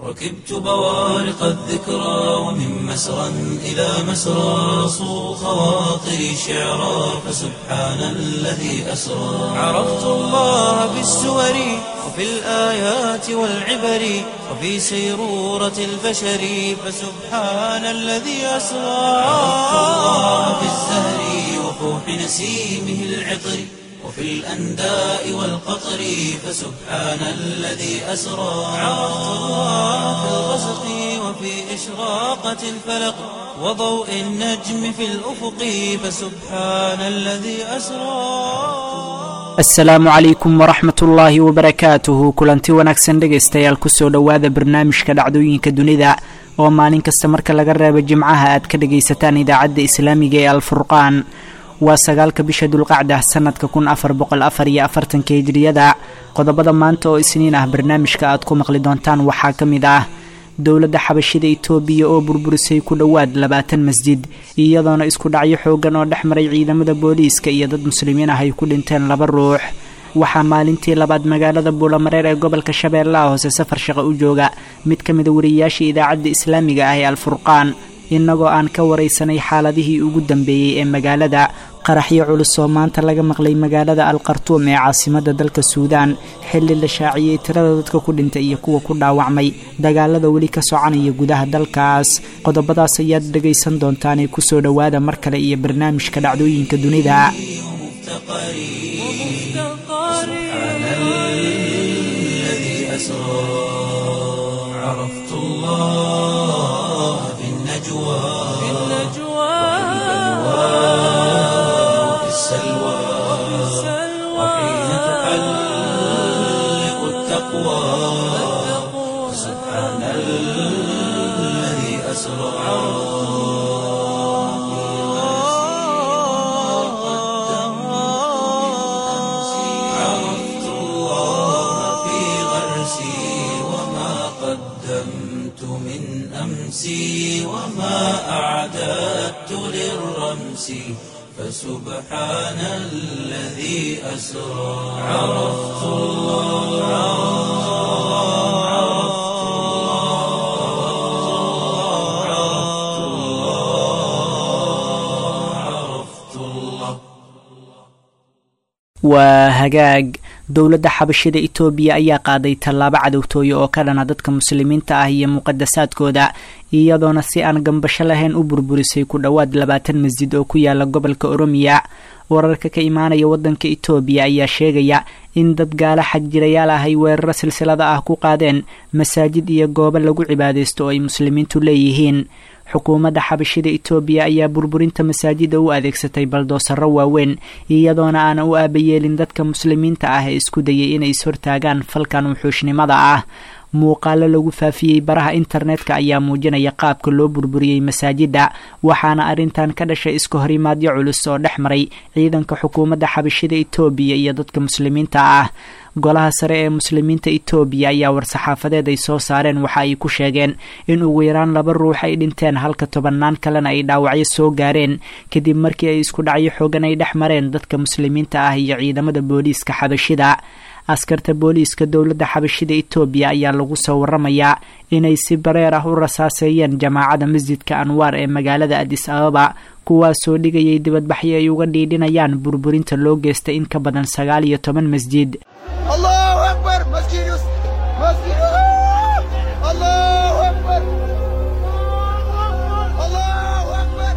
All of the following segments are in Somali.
ركبت بوارق الذكرى ومن مسرى إلى مسرى صو خواطري شعرا فسبحان الذي أسرى عرفت الله بالسور وفي الآيات والعبر وفي سيرورة البشر فسبحان الذي أسرى عرفت الله بالزهر وفوح نسيمه العطر وفي الأنداء والقطر فسبحان الذي أسرى عرفت الله في الغسق وفي إشراقة الفلق وضوء النجم في الأفق فسبحان الذي أسرى asalaamu calaykum waraxmat ullaahi wabarakaatuhu kulanti wanaagsan dhegaystayaal kusoo dhowaada barnaamijka dhacdooyinka dunida oo maalin kasta marka laga reebo jimcaha aad ka dhagaysataan idaacadda islaamiga ee alfurqaan waa sagaalka bisha dulqacda sanadka kun afar boqol afar iyo afartanka hijriyada qodobada maanta oo isniin ah barnaamijka aad ku maqli doontaan waxaa ka mid ah dowladda xabashida itoobiya oo burburisay ku dhowaad labaatan masjid iyadoona isku dhacyo xoogan oo dhex maray ciidamada booliiska iyo dad muslimiin ah ay ku dhinteen laba ruux waxaa maalintii labaad magaalada buulamareer ee gobolka shabeellaha hoose safar shaqo u jooga mid ka mida wariyayaasha idaacadda islaamiga ah ee alfurqaan innagoo aan ka waraysanay xaaladihii ugu dambeeyey ee magaalada qaraxyo culus oo maanta laga maqlay magaalada al khartuum ee caasimadda dalka suudaan xilli la shaaciyey tirada dadka ku dhintay iyo kuwa ku dhaawacmay dagaalada weli ka soconaya gudaha dalkaas qodobadaas ayaad dhegaysan doontaanee kusoo dhowaada mar kale iyo barnaamijka dhacdooyinka dunida سبحان الذي أسرى عرفت الله في النجوى وفي السلوى وحين تحلق التقوى سبحان الذي أسرى عرفت الله في غرسي وما قدمت من أمسي وما أعددت للرمس فسبحان الذي أسرى عرفت الله عرفت الله عرفت الله waa hagaag dowladda xabashida itoobiya ayaa qaaday tallaabo cadowtooye oo ka dhana dadka muslimiinta ah iyo muqadasaadkooda iyadoona si aan gambasho lahayn u burburisay ku dhowaad labaatan masjid oo ku yaala gobolka oromiya wararka ka imaanaya waddanka itoobiya ayaa sheegaya in dad gaala xagjirayaal ah ay weeraro silsilada ah ku qaadeen masaajid iyo goobo lagu cibaadaysto oo ay muslimiintu leeyihiin xukuumadda xabashida itoobiya ayaa burburinta masaajida u adeegsatay baldoosaro waaweyn iyadoona aana u aabayeelin dadka muslimiinta ah ee isku dayay inay ishortaagaan falkan wuxuushnimada ah muuqaalo lagu faafiyey baraha internetka ayaa muujinaya qaabka loo burburiyey masaajida waxaana arrintan ka dhashay iska horimaadyo culus oo dhex maray ciidanka xukuumadda xabashida itoobiya iyo dadka muslimiinta ah golaha sare ee muslimiinta itoobiya ayaa war-saxaafadeed ay soo saareen waxa ay ku sheegeen in ugu yaraan laba ruux ay dhinteen halka tobannaan kalena ay dhaawacyo soo gaareen kadib markii ay isku dhacyo xoogan ay dhex mareen dadka muslimiinta ah iyo ciidamada booliiska xabashida askarta booliiska dowladda xabashida itoobiya ayaa lagu soo waramayaa inay si bareer ah u rasaaseeyeen jamaacada masjidka anwaar ee magaalada adis ababa kuwaasoo dhigayay dibadbaxyo ay uga dhiidhinayaan burburinta loo geystay in ka badan sagaal iyo toban masjid الله أكبر مسجد يوسف مسجد الله أكبر الله أكبر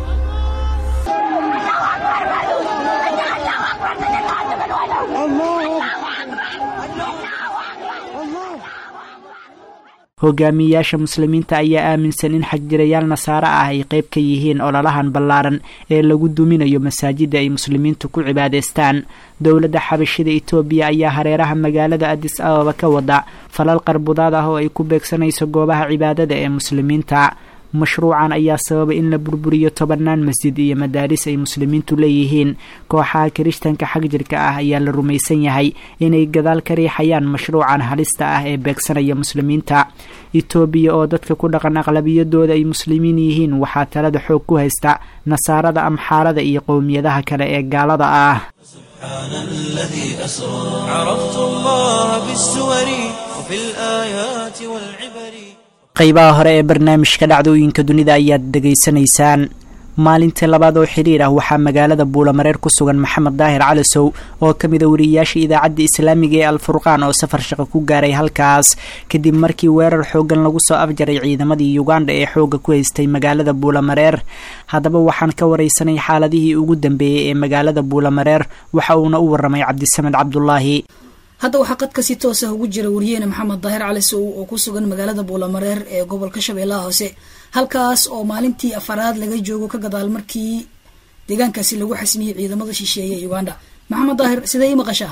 hogaamiyayaasha muslimiinta ayaa aaminsan in xagjirayaal nasaare ah ay qayb ka yihiin ololahan ballaaran ee lagu duminayo masaajida ay muslimiintu ku cibaadaystaan dowladda xabashida itoobiya ayaa hareeraha magaalada adis ababa ka wada falal qarbudaad ah oo ay ku beegsanayso goobaha cibaadada ee muslimiinta mashruucan ayaa sababay in la burburiyo tobannaan masjid iyo madaaris ay muslimiintu leeyihiin kooxaha kirishtanka xagjirka ah ayaa la rumaysan yahay inay gadaal ka riixayaan mashruucan halista ah ee beegsanaya muslimiinta etoobiya oo dadka ku dhaqan aqlabiyadooda ay muslimiin yihiin waxaa talada xoog ku haysta nasaarada amxaarada iyo qowmiyadaha kale ee gaalada ah سبحان الذي أسرى عرفت الله بالسور وفي الآيات والعبر qaybaha hore ee barnaamijka dhacdooyinka dunida ayaad dhegaysanaysaan maalintii labaad oo xiriir ah waxaa magaalada buulamareer ku sugan maxamed daahir calisow oo ka mid a wariyayaasha idaacadda islaamiga ee alfurqaan oo safar shaqo ku gaaray halkaas kadib markii weerar xoogan lagu soo afjaray ciidamadii uganda ee xooga ku haystay magaalada buulamareer haddaba waxaan ka wareysanay xaaladihii ugu dambeeyey ee magaalada buulamareer waxa uuna u waramay cabdisamed cabdulaahi hadda waxaa qadka si toosa ugu jira wariyeene maxamed daahir cali sow oo ku sugan magaalada buulamareer ee gobolka shabeellaha hoose halkaas oo maalintii afaraad laga joogo ka gadaal markii deegaankaasi lagu xasmiyey ciidamada shisheeye ee uganda maxamed daahir sidee ii maqashaa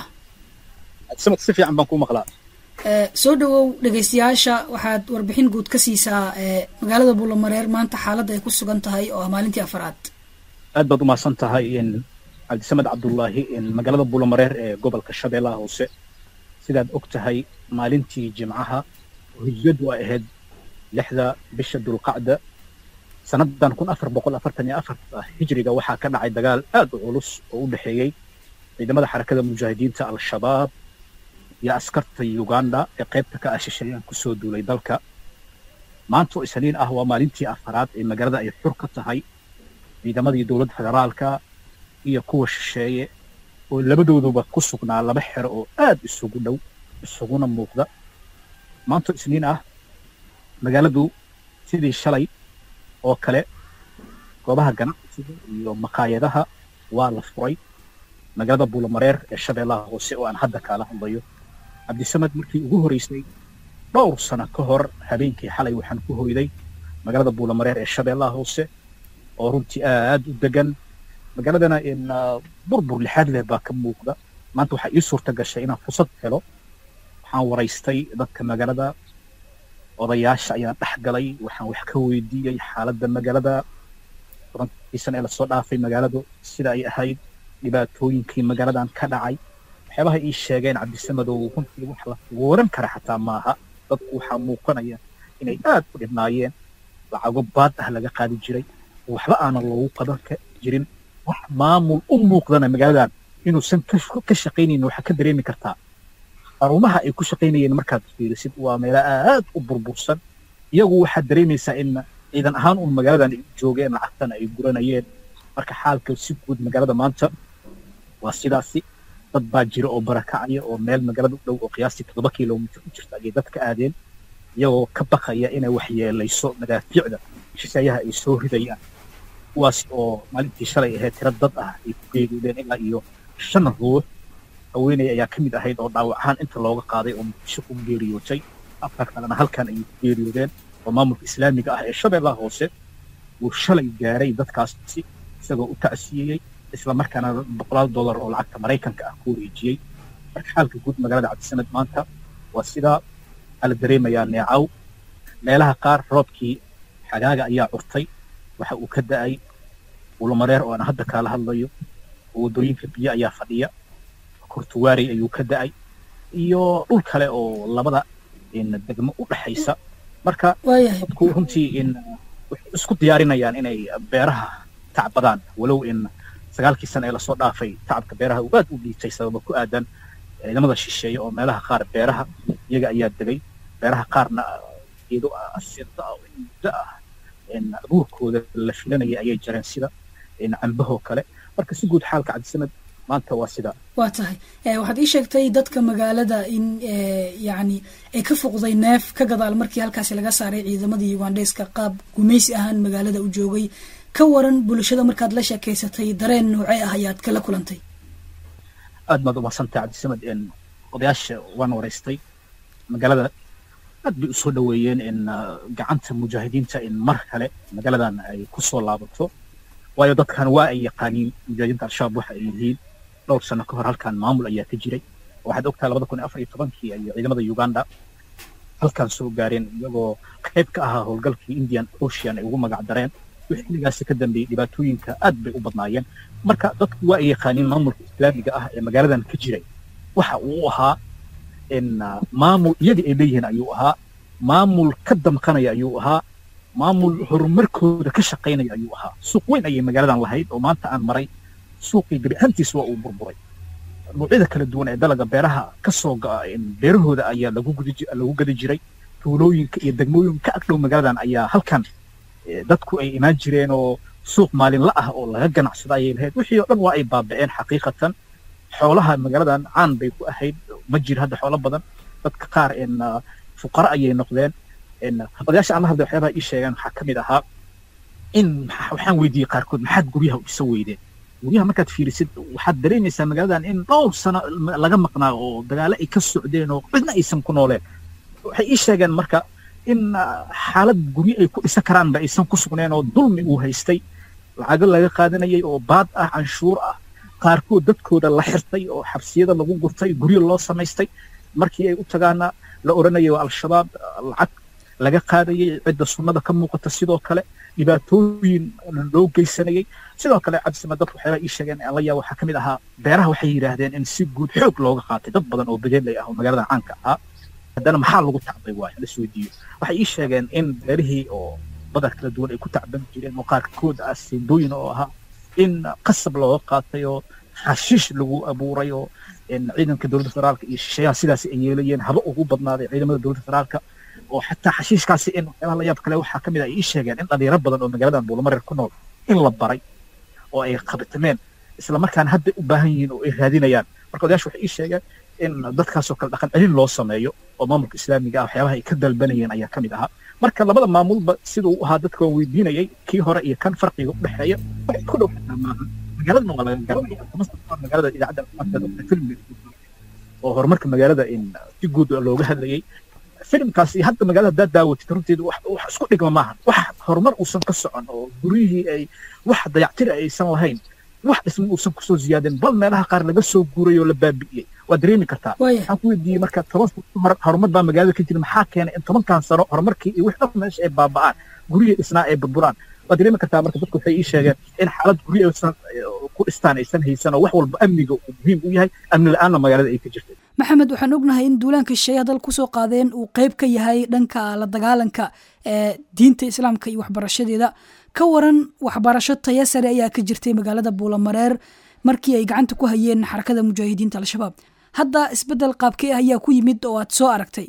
samad si fiican baan kuu maqlaa soo dhawow dhegaystayaasha waxaad warbixin guud ka siisaa magaalada buulamareer maanta xaaladda ay ku sugan tahay oo ah maalintii afaraad aad baad umahadsan tahay cabdisamed cabdullaahi magaalada buulamareer ee gobolka shabeellaha hoose sidaad og tahay maalintii jimcaha hujyadu ay ahayd lixda bisha dulqacda sannadan kun afar boqol afartan iyo afarta hijriga waxaa ka dhacay dagaal aad u culus oo u dhexeeyey ciidamada xarakada mujaahidiinta al-shabaab iyo askarta uganda ee qaybta ka ah shisheeyaan kusoo duulay dalka maanta oo isniin ah waa maalintii afaraad ee magaalada ay xur ka tahay ciidamadii dowladda federaalka iyo kuwa shisheeye oo labadooduba ku sugnaa laba xero oo aad isugu dhow isuguna muuqda maanta oo isniin ah magaaladu sidii shalay oo kale goobaha ganacsiga iyo maqaayadaha waa la furay magaalada buulamareer ee shabeellaha hoose oo aan hadda kaala hadlayo cabdisamed markii ugu horreysay dhowr sano ka hor habeenkii xalay waxaan ku hoyday magaalada buulamareer ee shabeellaha hoose oo runtii aad u degan magaaladana in burbur lixaad leh baa ka muuqda maanta waxaa ii suurta gashay inaan fursad helo waxaan waraystay dadka magaalada odayaasha ayaan dhex galay waxaan wax ka weydiiyey xaaladda magaalada tobankiisan ee lasoo dhaafay magaaladu sida ay ahayd dhibaatooyinkii magaaladan ka dhacay waxyaabaha ii sheegeen cabdisamedow runtii wax la waran kara xataa maaha dadku waxaa muuqanaya inay aad u dhibnaayeen lacago baad ah laga qaadi jiray waxba aanan loogu qaban jirin wax maamul u muuqdana magaaladan inuusan ka shaqaynaynin waxaa ka dareemi kartaa xarumaha ay ku shaqaynayeen markaad fiirisid waa meelo aad u burbursan iyagu waxaad dareemaysaa in ciidan ahaan uun magaaladan ay joogeen lacagtana ay guranayeen marka xaalka si guud magaalada maanta waa sidaasi dad baa jira oo barakacaya oo meel magaalada u dhow oo qiyaastii toddoba kilomitir u jirta ayay dadka aadeen iyagoo ka baqaya inay waxyeelayso madaafiicda shisheeyaha ay soo ridayaan kuwaas oo maalintii shalay ahayd tiro dad ah ay ku geeriyoodeen ilaa iyo shan ruux haweeney ayaa ka mid ahayd oo dhaawac ahaan inta looga qaaday oo muqdisho ku geeriyootay afar kalena halkan ayay ku geeriyoodeen oo maamulka islaamiga ah ee shabeellaha hoose uu shalay gaaray dadkaasi isagoo u tacsiiyey isla markaana boqolaal dollar oo lacagta maraykanka ah ku wareejiyey marka xaalka guud magaalada cabdisamed maanta waa sidaa waxaa la dareemayaa neecaw meelaha qaar roobkii xagaaga ayaa curtay waxa uu ka da'ay ulamareer oo aan hadda kaala hadlayo oo waddooyinka biyo ayaa fadhiya kurtuwaarey ayuu ka da'ay iyo dhul kale oo labada degmo u dhexaysa marka dadku runtii in waxay isku diyaarinayaan inay beeraha tacbadaan walow in sagaalkii sano ee lasoo dhaafay tacabka beeraha uu aad u dhiitay sababa ku aadan ciidamada shisheeye oo meelaha qaar beeraha iyaga ayaa degay beeraha qaarna geedo asinta ah oo muddo ah abuurkooda la filanaya ayay jareen sida cambahoo kale marka si guud xaalka cabdisamed maanta waa sidaa waa tahay waxaad ii sheegtay dadka magaalada in yani ay ka fuqday neef ka gadaal markii halkaasi laga saaray ciidamadii ugandheska qaab gumaysi ahaan magaalada u joogay ka waran bulshada markaad la sheekeysatay dareen noocee ah ayaad kala kulantay aad baad umadsantay cabdisamed odayaasha waan waraystay magaalada aad bay usoo dhaweeyeen in gacanta mujaahidiinta in mar kale magaaladan ay kusoo laabato waayo dadkan waa ay yaqaaniin mujaahidiinta al-shabaab waxa ay yihiin dhowr sano ka hor halkan maamul ayaa ka jiray waxaad ogtahay labada kun iyo afar iyo tobankii ay ciidamada uganda halkan soo gaareen iyagoo qayb ka ahaa howlgalkii indian ocean ay ugu magac dareen wixii xilligaasi ka dambeeyey dhibaatooyinka aad bay u badnaayeen marka dadku waa ay yaqaaniin maamulka islaamiga ah ee magaaladan ka jiray waxa uu ahaa in maamul iyadii ay leeyihiin ayuu ahaa maamul ka damqanaya ayuu ahaa maamul horumarkooda ka shaqaynaya ayuu ahaa suuq weyn ayay magaaladan lahayd oo maanta aan maray suuqii gebi ahaantiis waa uu burburay noocyada kala duwan ee dalaga beeraha ka soo go'a beerahooda ayaa lagu gudi lagu gadi jiray tuulooyinka iyo degmooyinka ka agdhow magaaladan ayaa halkan eh, dadku ay imaan jireen oo suuq maalinla ah oo laga ganacsado ayay lahayd wixii oo dhan waa ay baaba'een xaqiiqatan xoolaha magaaladan caan bay ku ahayd ma jiro hadda xoolo badan dadka qaar in ah, fuqara ayay noqdeen in odayaasha aan la hadlay waxyaabaha ii sheegaan waxaa ka mid ahaa in maxa- waxaan weydiiyey qaarkood maxaad guryaha u isa weydeen guryaha markaad fiirisid waxaad dareemaysaa magaaladan in dhowr sano ma- laga maqnaa oo dagaalo ay ka socdeen oo cidna aysan ku nooleen waxay ii sheegeen marka in ah, xaalad guryo ay ku dhisan karaanba aysan ku sugneen oo dulmi uu haystay lacago laga qaadanayay oo baad ah canshuur ah qaarkood dadkooda la xirtay oo xabsiyada lagu gurtay guryo loo samaystay markii ay u tagaana la odhanayay waa al-shabaab ah, lacag laga qaadayay cidda sunnada ka muuqata sidoo kale dhibaatooyin loo geysanayay sidoo kale cabdisama dadku waxyaabaa ii sheegeen aan la yaab waxaa ka mid ahaa beeraha waxay yidhaahdeen in si guud xoog looga qaatay dad badan oo bedelay ah oo magaalada caanka ahaa haddana maxaa lagu tacbay waayo la isweydiiyo waxay ii sheegeen in beerihii oo badar kala duwan ay ku tacban jireen oo qaarkood ah siindooyin oo ahaa in qasab looga qaatay oo xashiish lagu abuuray oo in ciidanka dowladda federaalka iyo shisheeyaha sidaas ay yeelayeen haba ugu badnaaday ciidamada dowladda federaalka oo xataa xashiishkaasi in waxyaabaha la yaab kale waxaa ka mid ah ay ii sheegeen in dhalinyaro badan oo magaaladan buulamareer ku nool in la baray oo ay qabatameen isla markaana hadda u baahan yihiin oo ay raadinayaan marka odayaashu waxay ii sheegeen in dadkaasoo kale dhaqan celin loo sameeyo oo maamulka islaamiga ah waxyaabaha ay ka dalbanayeen ayaa ka mid ahaa marka labada maamulba siduu u ahaa dadka waan weydiinayay kii hore iyo kan farqiga u dhexeeya waxay ku dhow xataa maaha magaaladana waa laga garanaya kuma soo magaalada idaacadda caafimaadka filmi oo horumarka magaalada in si guud looga hadlayay filimkaasi hadda magaalada haddaad daawatid runteedu wax wax isku dhigma maaha wax horumar uusan ka socon oo guryihii ay wax dayactiri aysan lahayn wax dhismo uusan kusoo ziyaadin bal meelaha qaar laga soo guuray oo la baabi'iyey waa dareemi kartaa Waaya. waxaan ku weydiiyey marka toban sano ka hor horumar baa magaalada ka jira maxaa keenay in tobankan sano horumarkii iyo wix dhan meesha ay baaba'aan guryihii dhisnaa ay burburaan waa dareemi kartaa marka dadku waxay ii sheegeen in xaalad guryo aysan eh, ku dhistaan aysan haysan oo wax walba amniga uu muhiim u yahay amni la-aanna magaalada ay ka jirtay maxamed waxaan ognahay in duulaanka shisheeyaha dal kusoo qaadeen uu qeyb ka yahay dhanka la dagaalanka ee diinta islaamka iyo waxbarashadeeda ka waran waxbarasho taya sare ayaa ka jirtay magaalada buulamareer markii ay gacanta ku hayeen xarakada mujaahidiinta al-shabaab hadda isbedel qaabkee ah ayaa ku yimid oo aad soo aragtay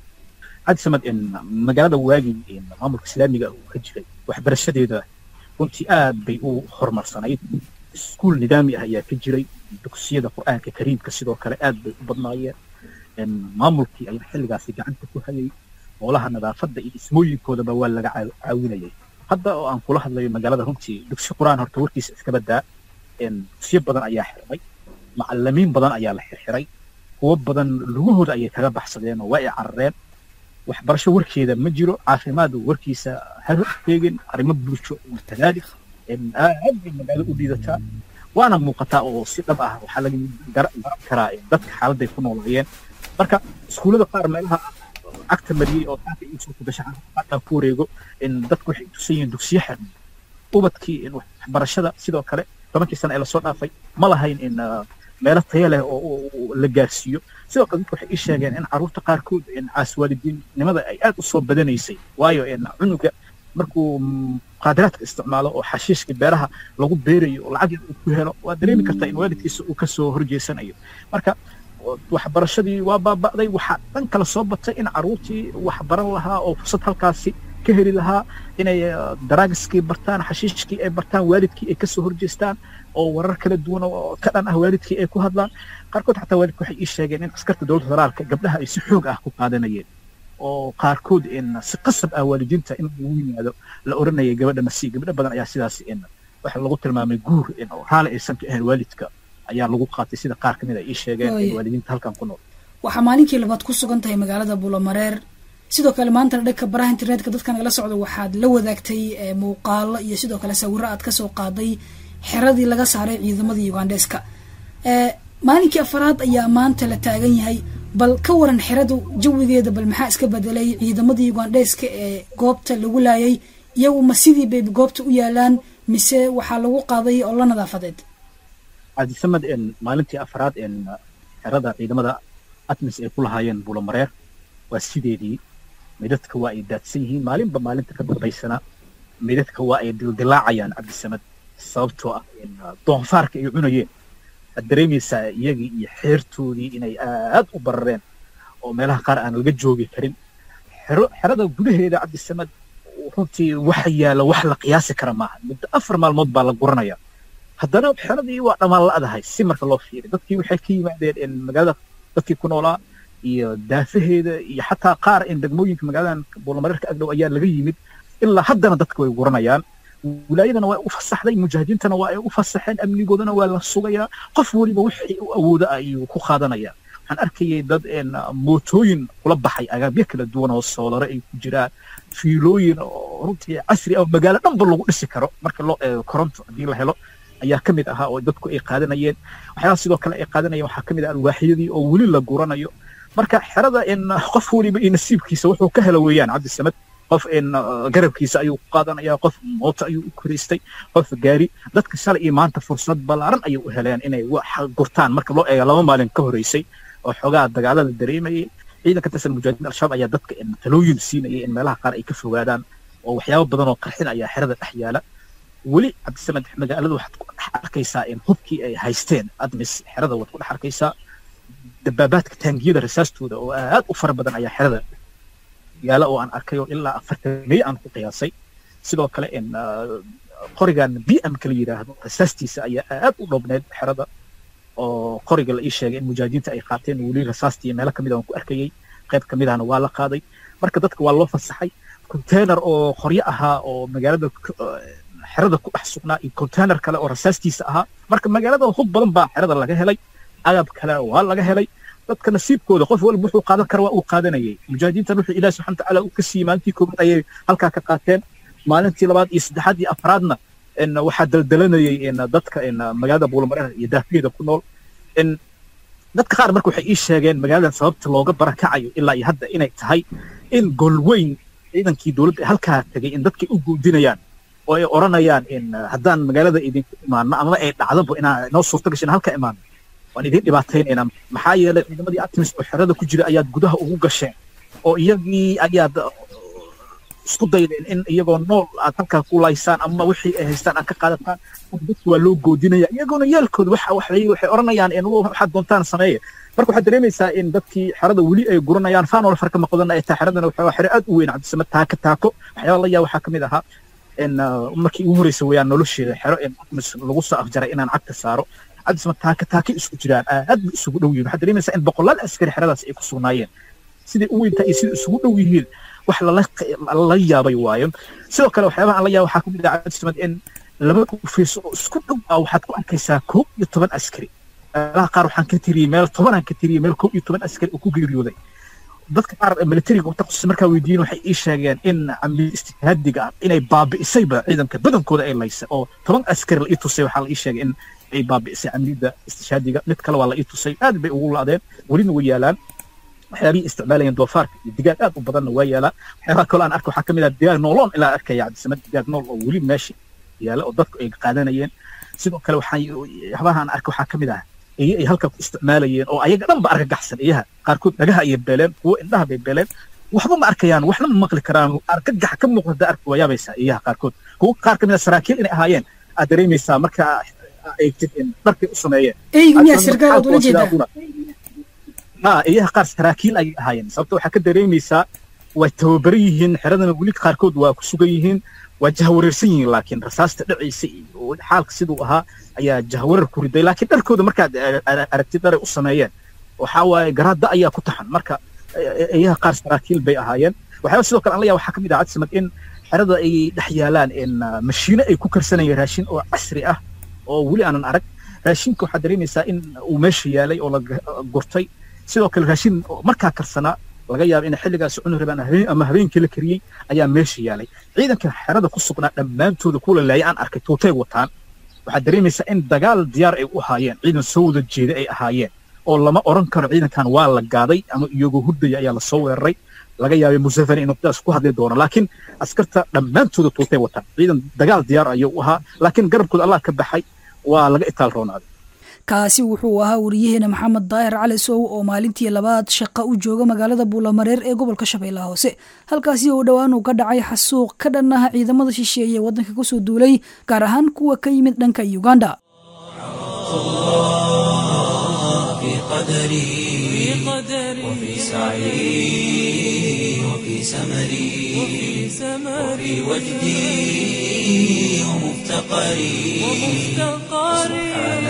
cabdi samad in magaalada waagii in maamulka islaamiga uu ka jiray waxbarashadeeda runtii aad bay u horumarsanayd iskuul nidaami ah ayaa ka jiray dugsiyada qur'aanka kariimka sidoo kale aad bay u badnaayeen in maamulkii ayaa xilligaasi gacanta ku hayay hoolaha nadaafadda iyo dhismooyinkoodaba waa laga caaw- caawinayay hadda oo aan kula hadlayo magaalada runtii dugsi qur'aan horta warkiisa iska badaa in dugsiyo badan ayaa xirmay macalimiin badan ayaa la xirxiray kuwo badan lugahooda ayay kaga baxsadeen oo waa ay carareen waxbarasho warkeeda ma jiro caafimaad warkiisa ha sheegin arrimo bulsho kadalik in aad bay magaalo u dhiidataa waana muuqataa oo si dhab ah waxaa laga gar- garan karaa in dadka xaaladday ku noolaayeen marka iskuullada qaar meelaha cagta mariyey oo taanka iisoo kugasha xataa ku wareego in dadku waxay tusan yihiin dugsiyo xirmay ubadkii in waxbarashada sidoo kale tobankii sano ee lasoo dhaafay ma lahayn in ah, meelo tayo leh oo oo- oo la gaarsiiyo sidoo kale dadku waxay ii sheegeen in carruurta qaarkood in caaswaalidiinnimada ay aad u soo badanaysay waayo in cunuga markuu mm, qaadiraadka isticmaalo oo xashiishka beeraha lagu beerayo oo lacag yar uu ku helo waa dareemi kartaa in waalidkiisa uu kasoo horjeesanayo marka waxbarashadii waa baaba'day waxaa dhan kale soo batay in carruurtii wax baran lahaa oo fursad halkaasi ka heli lahaa inay eh, daraagiskii bartaan xashiishkii ay bartaan waalidkii ay kasoo horjeestaan oo warar kala duwan oo ka dhan ah waalidkii ay ku hadlaan qaarkood xataa waalidku waxay ii sheegeen in askarta dowladda federaalka gabdhaha ay si xoog ah ku qaadanayeen oo qaarkood in si qasab ah waalidiinta in lagu yimaado la oranayay gabadha nasi gabdho badan ayaa sidaas in waxa lagu tilmaamay guur in oo raali aysan ka ahayn waalidka ayaa lagu qaatay sida qaar kamid ay ii sheegeen in Waaye. waalidiinta halkan ku nool waxaa maalinkii labaad ku sugan tahay magaalada buulamareer sidoo kale maantana dhanka baraha internetka dadka nagala socda waxaad la wadaagtay eh, muuqaalo iyo sidoo kale sawiro aad kasoo qaaday xeradii laga saaray ciidamadii ugandeska Eh, maalinkii afaraad ayaa maanta la taagan yahay bal ka waran xeradu jawigeeda bal maxaa iska bedelay ciidamadii ugandeska ee goobta lagu laayay iyagu ma sidii bay goobta u yaalaan mise waxaa lagu qaaday oo la nadaafadeed cabdisamad in maalintii afraad in xerada ciidamada atmis ay ku lahaayeen bulamareer waa sideedii midadka waa ay daadsan yihiin maalinba maalinta ka dambaysana midadka waa ay dildilaacayaan cabdisamad sababtoo ah in doonfaarka ay cunayeen waxaad dareemaysaa iyagii iyo xeertoodii inay aad u barareen oo meelaha qaar aan laga joogi karin xero xerada gudaheeda cabdisamad runtii waxa yaala wax la qiyaasi kara maaha muddo afar maalmood baa la guranaya haddana xeradii waa dhammaan la-dahay si marka loo fiiriy dadkii waxay ka yimaadeen magaalada dadkii ku noolaa iyo daafaheeda iyo xataa qaar in degmooyinka magaaladan buulamareerka agdhow ayaa laga yimid ilaa haddana dadka way guranayaan wilaayadana waa u fasaxday mujaahidiintana waa ay u fasaxeen amnigoodana waa la sugayaa qof weliba wixii u awooda ayuu ku qaadanaya waxaan arkayay dad mootooyin kula baxay agaabyo kala duwan oo soolare ay ku jiraan fiilooyin oo runtii casri ah magaalo dhanba lagu dhisi karo marka loo eego koronto haddii la helo ayaa ka mid ahaa oo dadku ay qaadanayeen waxyaaba sidoo kale ay qaadanayeen waxaa ka mid ah alwaaxyadii oo weli la guranayo marka xerada in qof weliba iyo nasiibkiisa wuxuu ka helo weeyaan cabdisamed qof in garabkiisa ayuu ku qaadanaya qof mooto ayuu u koriistay qof gaari dadka shalay iyo maanta fursad ballaaran ayay u heleen inay wax gurtaan marka loo eego laba maalin ka horeysay oo xoogaa dagaalada dareemayay ciidanka tirsan mujaahidiin al-shabaab ayaa dadka talooyin siinayay in meelaha qaar ay ka fogaadaan oo waxyaabo badan oo qarxin ayaa xerada dhex yaala weli cabdisamed magaalada waxaad ku dhex arkaysaa in hubkii ay haysteen admis xerada waad ku dhex arkaysaa dabaabaadka taangiyada rasaastooda oo aad u fara badan ayaa xerada yaala oo aan arkay oo ilaa afartan mey aan ku qiyaasay sidoo kale in qorigan b m ka la yidhaahdo rasaastiisa ayaa aad u dhoobneed xerada oo qoriga la ii sheegay in mujaahidiinta ay qaateen weli rasaastii meelo kamid aan ku arkayay qayb kamid ahna waa la qaaday marka dadka waa loo fasaxay container oo qoryo ahaa oo magaalada xerada ku dhex sugnaa iyo container kale oo rasaastiisa ahaa marka magaalada hub badan baa xerada laga helay agab kale waa laga helay dadka nasiibkooda qof walba wuxuu qaadan kara waa uu qaadanayay mujaahidiintan wuxuu ilaahi subxana watacaala uu ka siiyey maalintii koobaad ayay halkaa ka qaateen maalintii labaad iyo saddexaad iyo afraadna in waxaa daldalanayay in dadka in magaalada buulamareer iyo daafiyeeda ku nool in dadka qaar marka waxay ii sheegeen magaaladan sababta looga barakacayo ilaa iyo hadda inay tahay in golweyn ciidankii dowladda halkaa tegay in dadkay u guudinayaan oo ay odhanayaan in haddaan magaalada idinku imaano ama ay dhacdaba inaa noo suurto gashin halka imaano waan idin dhibaataynaynaa maxaa yeelay ciidamadii artemis oo xerada ku jira ayaad gudaha ugu gasheen oo iyagii ayaad isku daydeen in iyagoo nool aad halkaa ku laysaan ama wixii ay haystaan aad ka qaadataan dadku waa loo goodinaya iyagoona yaalkooda waxa waxay waxay odhanayaan in waxaad doontaan sameeya marka waxaad dareemaysaa in dadkii xerada weli ay guranayaan faanoola farka maqodan ay tahay xeradana waxaa xero aad u weyn cabdisame taako taako waxyaaba la yaa waxaa ka mid ahaa in markii ugu horreysa weeyaan nolosheeda xero in artemis lagu soo afjaray inaan cagta saaro cabdisama taaka taaka isku jiraan aad bay isugu dhow yihiin waxaad dareemaysaa in boqolaal askari xeradaas ay ku sugnaayeen siday u weyntaa iyo sida isugu dhow yihiin wax lala yaabay waayo sidoo kale waxyaabaha aan la yaaba waxaa ka mid ah cabdisamad in laba dhufayso oo isku dhow ah waxaad ku arkaysaa koob iyo toban askari meelaha qaar waxaan ka tiriyey meel tobanaan ka tiriyey meel koob iyo toban askari oo ku geeriyooday dadka qaar militariga taqasus markaa weydiiyeen waxay ii sheegeen in amni istihadiga ah inay baabi'isayba ciidanka badankooda ay laysa oo toban askari la ii tusay waxaa la ii sheegay in ay baabi'isay amnida istishhaadiga mid kale waa la ii tusay aad bay ugu laadeen welina way yaalaan waxyaabihii isticmaalayeen doofaarka iyo digaag aad u badanna waa yaalaa waxyaabaha kaloo aan arka waxaa ka mid ah digaag nooloon ilaa arkaya cabdisamad digaag nool oo weli meesha yaala oo dadku ay qaadanayeen sidoo kale waxaan waxyaabaha aan arka waxaa ka mid ah eye ay halkaa ku isticmaalayeen oo ayaga dhan ba argagaxsan iyaha qaarkood dhagaha ayay beeleen kuwo indhaha bay beeleen waxba ma arkayaan waxna ma maqli karaan argagax ka muuqda arki waa yaabaysaa iyaha qaarkood kuwo qaar ka mid a saraakiil inay ahaayeen aad dareemaysaa marka eegtid in dharkay u sameeyeen eygu miyaa sirgaal ood ula jeedaa ha iyaha qaar saraakiil ayay ahaayeen sababta waxaa ka dareemaysaa way tababaran yihiin xeradana weli qaarkood waa ku sugan yihiin waa jahawareersan yihiin laakiin rasaasta dhacaysa iyo xaalka siduu ahaa ayaa jahawareer ku riday laakiin dharkooda markaad aragtid dharay u sameeyeen waxaa waaye garaada ayaa ku taxan marka iyaha qaar saraakiil bay ahaayeen waxyaaba sidoo kale aan la yaaba waxaa ka mid ah cadsamad in xerada ay dhex yaalaan in mashiino ay ku karsanayeen raashin oo casri ah oo weli aanan arag raashinka waxaad dareemaysaa in uu meesha yaalay oo la gurtay sidoo kale raashin markaa karsanaa laga yaaba inay xilligaas cuni rabaan ama habeenkii la kariyey ayaa meesha yaalay ciidanka xerada ku sugnaa dhammaantooda kuwa la laayay aan arkay tuutay wataan waxaad dareemaysaa in dagaal diyaar ay u ahaayeen ciidan soo wada jeeda ay ahaayeen oo lama oran karo ciidankan waa la gaaday ama iyagoo hurdaya ayaa lasoo weeraray laga yaabay museveni inuu sidaas ku hadli doono laakiin askarta dhammaantooda tuutay wataan ciidan dagaal diyaar ayuu u ahaa laakiin garabkooda allah ka baxay waa laga itaal roonaaday kaasi wuxuu ahaa wariyaheena maxamed daahir cali sow oo maalintii labaad shaqa u jooga magaalada buulamareer ee gobolka shabeellaha hoose halkaasi oo dhowaan uu ka dhacay xasuuq ka dhan ah ciidamada shisheeye ee waddanka kusoo duulay gaar ahaan kuwa ka yimid dhanka uganda في قدري وفي سعي وفي سمري وفي وجدي ومفتقري سبحان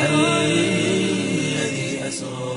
الذي أسرى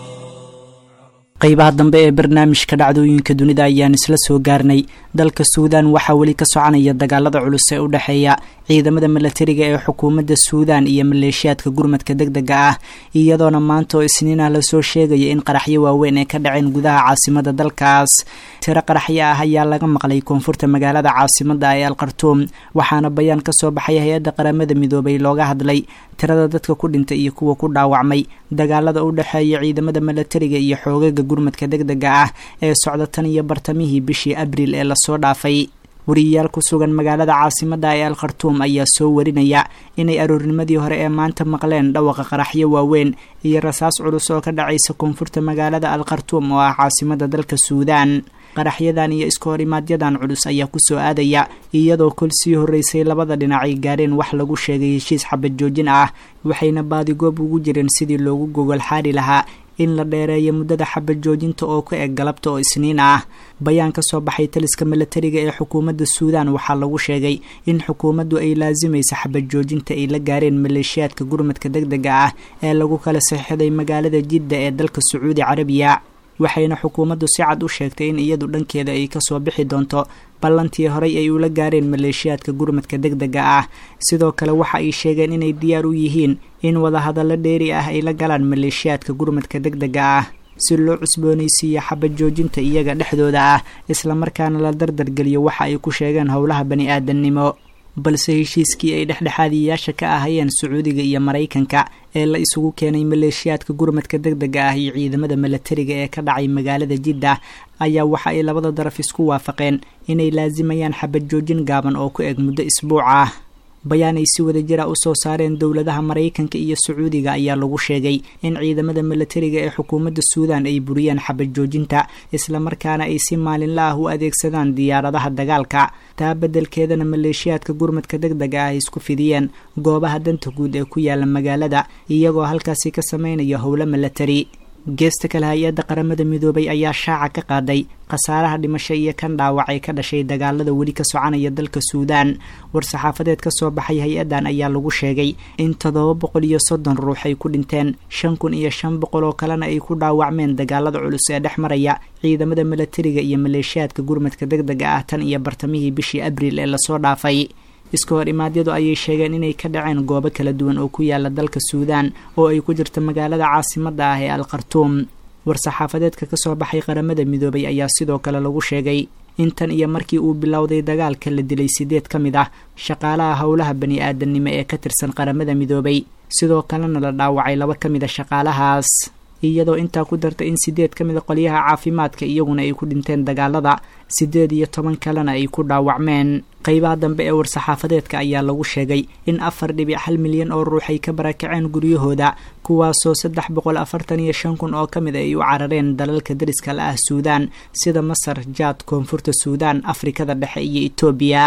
qeybaha dambe ee barnaamijka dhacdooyinka dunida ayaan isla soo gaarnay dalka suudan waxaa weli ka soconaya dagaalada culus ee u dhexeeya ciidamada milatariga ee xukuumadda suudan iyo maleeshiyaadka gurmadka deg dega ah iyadoona maanta oo isniina lasoo sheegaya in qaraxyo waaweyn ay ka dhaceen gudaha caasimada dalkaas tiro qaraxyo ah ayaa laga maqlay koonfurta magaalada caasimada ee alkhartuum waxaana bayaan kasoo baxay hay-adda qaramada midoobay looga hadlay tirada dadka ku dhintay iyo kuwa ku dhaawacmay dagaalada u dhexeeya ciidamada milatariga iyo xoogaga gurmadka deg dega ah ee socda tan iyo bartamihii bishii abriil ee lasoo dhaafay wariyayaal ku sugan magaalada caasimada ee alkhartuum ayaa soo warinaya inay aroornimadii hore ee maanta maqleen dhawaqa qaraxyo waaweyn iyo rasaas culus oo ka dhacaysa koonfurta magaalada alkhartuum oo ah caasimada dalka suudaan qaraxyadan iyo iska horimaaadyadan culus ayaa kusoo aadaya iyadoo kol sii horreysay labada dhinac ay gaareen wax lagu sheegay heshiis xabad joojin ah waxayna baadigoob ugu jireen sidii loogu gogol xaari lahaa in la dheereeyo muddada xabad joojinta oo ka eg galabta oo isniin ah bayaan ka soo baxay taliska milatariga ee xukuumadda suudan waxaa lagu sheegay in xukuumaddu ay laasimaysa xabad joojinta ay la gaareen maleeshiyaadka gurmadka deg dega ah ee lagu kala saxiixday magaalada jidda ee dalka sacuudi carabiya waxayna xukuumaddu si cad u sheegtay in iyadu dhankeeda ay kasoo bixi doonto ballantii horey ay ula gaareen maleeshiyaadka gurmadka deg dega ah sidoo kale waxa ay sheegeen inay diyaar u yihiin in wadahadallo dheeri ah ay la galaan maleeshiyaadka gurmadka deg dega ah si loo cusboonaysiiyo xabad joojinta iyaga dhexdooda ah islamarkaana la dardargeliyo waxa ay ku sheegeen howlaha bani aadamnimo balse heshiiskii ay dhexdhexaadiyayaasha ka ahayeen sacuudiga iyo maraykanka ee la isugu keenay maleeshiyaadka gurmadka deg dega ah iyo ciidamada milatariga ee ka dhacay magaalada jidda ayaa waxa ay labada daraf isku waafaqeen inay laasimayaan xabad joojin gaaban oo ku eg muddo isbuuc ah bayaan ay si wada jira usoo saareen dowladaha maraykanka iyo sacuudiga ayaa lagu sheegay in ciidamada milatariga ee xukuumadda suudan ay buriyeen xabad joojinta islamarkaana ay si maalinla ah u adeegsadaan diyaaradaha dagaalka taa beddelkeedana maleeshiyaadka gurmadka deg dega ah ay isku fidiyeen goobaha danta guud ee ku yaala magaalada iyagoo halkaasi ka sameynaya howlo milatari geesta kale hay-adda qaramada midoobay ayaa shaaca ka qaaday khasaaraha dhimasho iyo kan dhaawac ee ka dhashay dagaalada weli ka soconaya dalka suudaan war-saxaafadeed ka soo baxay hay-addan ayaa lagu sheegay in toddoba boqol iyo soddon ruux ay ku dhinteen shan kun iyo shan boqol oo kalena ay ku dhaawacmeen dagaalada culus ee dhex maraya ciidamada milatariga iyo maleeshiyaadka gurmadka deg dega ah tan iyo bartamihii bishii abriil ee lasoo dhaafay iska hor imaadyadu ayay sheegeen inay ka dhaceen goobo kala duwan oo ku yaala dalka suudaan oo ay ku jirto magaalada caasimada ah ee alkhartuum war-saxaafadeedka kasoo baxay qaramada midoobay ayaa sidoo kale lagu sheegay intan iyo markii uu bilowday dagaalka la dilay sideed ka mid ah shaqaalaha howlaha bani aadamnimo ee ka tirsan qaramada midoobay sidoo kalena la dhaawacay laba ka mid a shaqaalahaas iyadoo intaa ku darta in sideed ka mid a qolyaha caafimaadka iyaguna ay ku dhinteen dagaalada siddeed iyo toban kalena ay ku dhaawacmeen qeybaha dambe ee war-saxaafadeedka ayaa lagu sheegay in afar dhibic hal milyan oo ruux ay ka barakaceen guryahooda kuwaasoo saddex boqol afartan iyo shan kun oo ka mid ay u carareen dalalka dariska la ah suudaan sida masar jaad koonfurta suudaan afrikada dhexe iyo etoobiya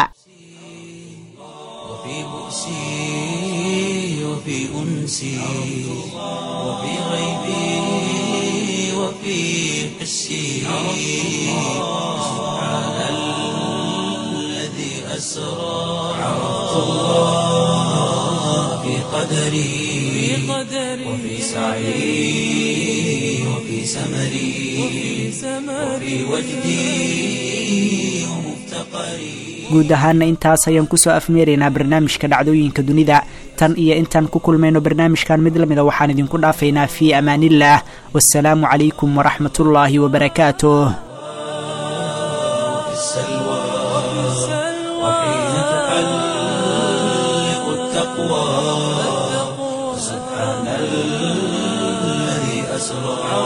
وفي بؤسي وفي أنسي وفي غيبي وفي حسي سبحان الذي أسرى عرفت الله في قدري وفي سعي وفي سمري وفي وجدي ومفتقري guud ahaana intaas ayaan kusoo afmeeraynaa barnaamijka dhacdooyinka dunida tan iyo intaan ku kulmayno barnaamijkan mid lamida waxaan idinku dhaafaynaa fii amaaniillah wasalaamu calaykum waraxmatullaahi wabarakaatuh في السلوى وحين تحلق التقوى سبحان الذي أسرى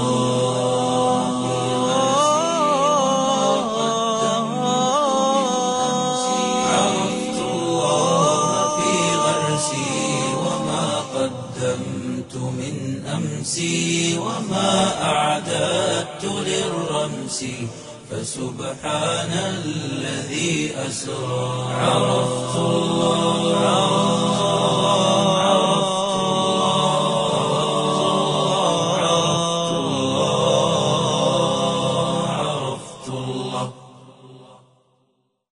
عرفت الله في غرسي وما قدمت من أمسي وما أعددت للرمس فسبحان الذي أسرى عرفت الله